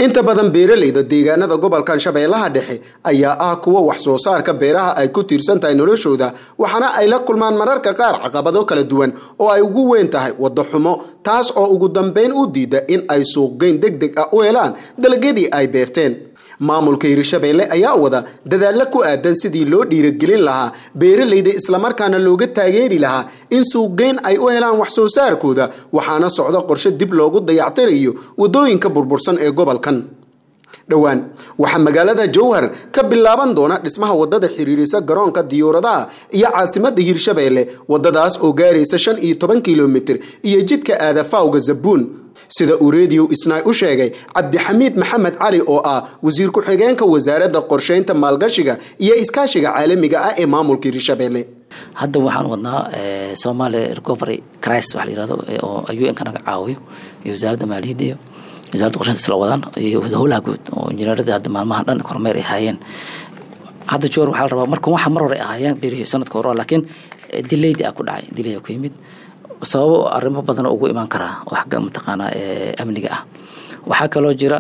inta badan beeralayda deegaanada gobolkan shabeellaha dhexe ayaa ah kuwa wax soo saarka beeraha ay ku tiirsan tahay noloshooda waxaana ay la kulmaan mararka qaar caqabado kala duwan oo ay ugu weyn tahay waddo xumo taas oo ugu dambeyn u diida in ay suuqgeyn deg deg ah u helaan dalagyadii ay beerteen maamulka hirshabeelle ayaa wada dadaalla ku aadan sidii loo dhiiragelin lahaa beeralayda islamarkaana looga taageeri lahaa in suuqgeyn ay u helaan wax soo saarkooda waxaana socda qorshe dib loogu dayactirayo waddooyinka burbursan ee gobolkan dhowaan waxaa magaalada jowhar ka bilaaban doona dhismaha wadada xiriirisa garoonka diyuuradaha iyo caasimada hirshabeelle wadadaas oo gaaraysa shan iyo toban kilomitir iyo jidka aadafawga zabuun sida uu rediyo isnaay u sheegay cabdixamiid maxamed cali oo ah wasiir ku-xigeenka wasaaradda qorsheynta maalgashiga iyo iskaashiga caalamiga ah ee maamulka hirshabeelle hadda waxaan wadnaa somalia recovery crisis waxa la yirahdo oo un ka naga caawiyo iyo wasaaradda maaliyadda iyo wasaaradda qorsheynta isla wadaan iyo howlaha guud oo injineeradii hadda maalmahan dhan kormeer ay haayeen hadda joor waxaa la rabaa marka waxa mar hore ay ahaayeen berihii sanadka hore laakiin dilaydi aa ku dhacay dilay ku yimid sababo arrimo badan ugu imaan karaa oo xagga mataqaanaa amniga ah waxaa kaloo jira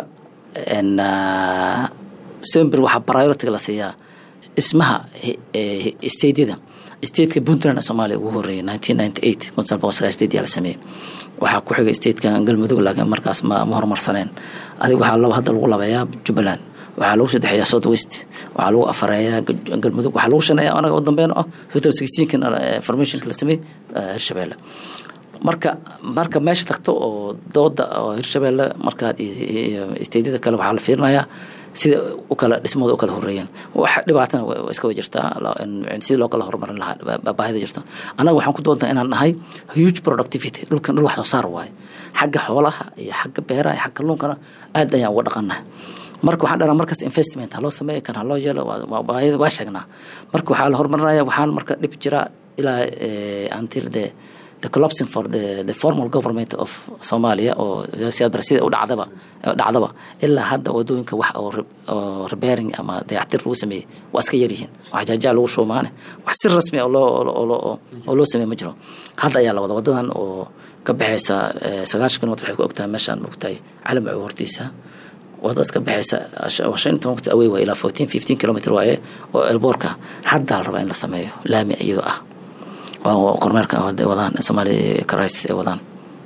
sember waxaa priority la siiyaa dhismaha stateyada stateka puntland soomaaliya ugu horeeyay nineteen ninety eight kun sagaal boqol sagaal state yaa la sameeyey waxaa ku xigay stateka galmudug laakiin markaas ma ma horumarsaneen adiga waxaa laba hadda lagu labeeyaa jubbaland waxaa lagu saddexeeyaa south west waxaa lagu afareeyaa galmudug waxaa lagu shaneeyaa anaga u dambeyn ah two sixteenkan formationka la sameeyey hirshabeelle marka marka meesha tagto oo dooda oo hirshabeelle markaad steydyada kale waxaa la fiirinayaa sida u kala dhismooda u kala horeeyeen wax dhibaatana iska way jirtaa sidii loo kala horumarin lahaa baahida jirto annaga waxaan ku doontaa inaan nahay huge productivity dhulkan dhul wax soo saar waaye xagga xoolaha iyo xagga beeraha iyo xagga kalluunkana aad ayaan uga dhaqannahay marka waxaan dhanaa markaas investment haloo sameeya kan haloo yeelo baahida waa sheegnaa marka waxaa la horumarinaya waxaan marka dhib jira ilaa until the the collapsing for the the formal government of Somalia oo siyaad barsida u dhacdaba dhacdaba ilaa hadda wadooyinka wax oo oo repairing ama dayactir lagu sameeyay waa iska yar yihiin wax jaajaa lagu shoomaane wax si rasmi ah loo oo oo loo sameeyay ma jiro hadda ayaa la wada wadadan oo ka baxaysa sagaashan kilomitr waxay ku ogtahay meeshaan ogtahay calam oo hortiisa wadadaas ka baxaysa shan toban waqti away waa ilaa fourteen fifteen kilomitr waaye oo elboorka hadda la rabaa in la sameeyo laami iyadoo ah kormeerka wadaan somalia crisis ay wadaan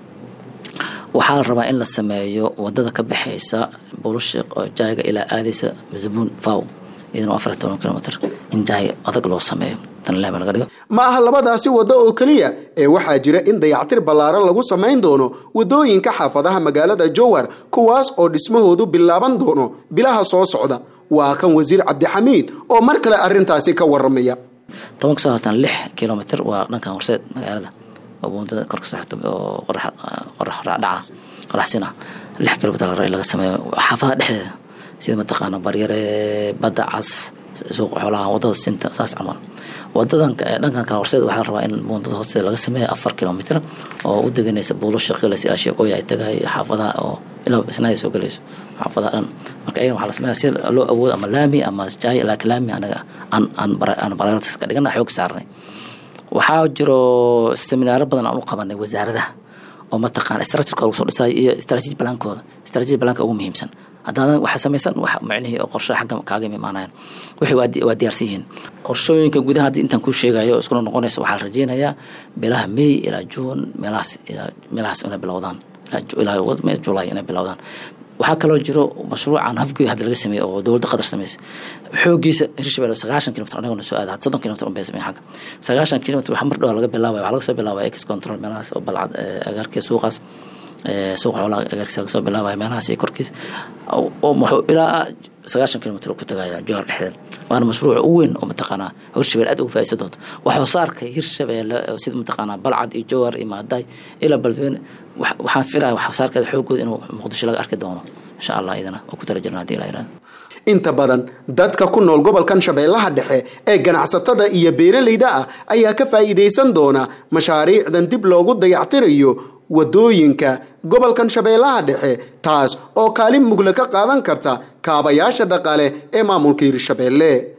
waxaa la rabaa in la sameeyo wadada ka baxaysa bulushiq oo jaaga ilaa aadaysa zabuun faw iyadana afar toban kilomitr in jaay adag loo sameeyo laga dhigo ma aha labadaasi waddo oo keliya ee waxaa jira in dayactir ballaaran lagu samayn doono waddooyinka xaafadaha magaalada jowhar kuwaas oo dhismahoodu bilaaban doono bilaha soo socda waa kan wasiir cabdixamiid oo mar kale arrintaasi ka waramaya toban kasoo hartan lix kilomitr waa dhankan horseed magaalada oo buundada kor kasoo xigto oo qorax dhaca qoraxsina lix kilomitr laga sameeyo xaafadaha dhexdeeda sida mataqaana baryare badda cas suuq xoolaha wadada sinta saas camal wadadan dhankan kale horseed waxaa la rabaa in buundada hoosteeda laga sameeyo afar kilomitr oo u deganaysa buulo shaqeelaysa ilaa sheekooya ay tagay xaafadaha oo ilaa isnaada soo galayso xaafadaha dhan marka ayagan waxaa la sameynaya si loo awoodo ama laami ama jaay laakiin laami anaga aan aan aan priorities ka dhigana xoog saarnay waxaa jiro seminaaro badan aan u qabanay wasaaradaha oo mataqaana structureka lagu soo dhisayo iyo strategy balaankooda strategy balaanka ugu muhiimsan haddaadan waxa samaysan wax macnihii oo qorshe xagga kaaga imaanayan wixii waa diyaarsan yihiin qorshooyinka gudaha haddii intaan kuu sheegayo oo iskuna noqonaysa waxaa la rajeynayaa bilaha may ilaa juun meelahaas meelahaas inay bilowdaan ilaa julay inay bilowdaan waxaa kaloo jiro mashruucan hafgoy hadda laga sameeyey oo dowladda qatar sameysay xoogiisa hirshabelle sagaashan kilomitr anagona soo aada soddon kilomitr unbay sameyn xagga sagaashan kilomitr waxaa mar dhow laga bilaabaya waxaa laga soo bilaabaya ex control meelahaas oo balcad agaarkii suuqaas suuq xoolaha agaarkiisa laga soo bilaabaya meelahaas iyo korkiis oo wuxuu ilaa sagaashan kilomitr ku tagaya jowhar dhexdeed waana mashruuc u weyn oo mataqaanaa hirshabelle aad uga faa'iidsan doonto wax soo saarka hirshabelle sida mataqaanaa balcad iyo jowhar iyo maadaay ilaa beledweyne waxaan filaya wax soo saarkeeda xoogooda inuu muqdisho laga arki doono insha allah idana oo ku tala jirna hadii ilaa yirahdo inta badan dadka ku nool gobolkan shabeellaha dhexe ee ganacsatada iyo beeralayda ah ayaa ka faa'iidaysan doona mashaariicdan dib loogu dayactirayo wadooyinka gobolkan shabeellaha dhexe taas oo kaalin mugle ka qaadan karta kaabayaasha dhaqaale ee maamulka hirshabeelle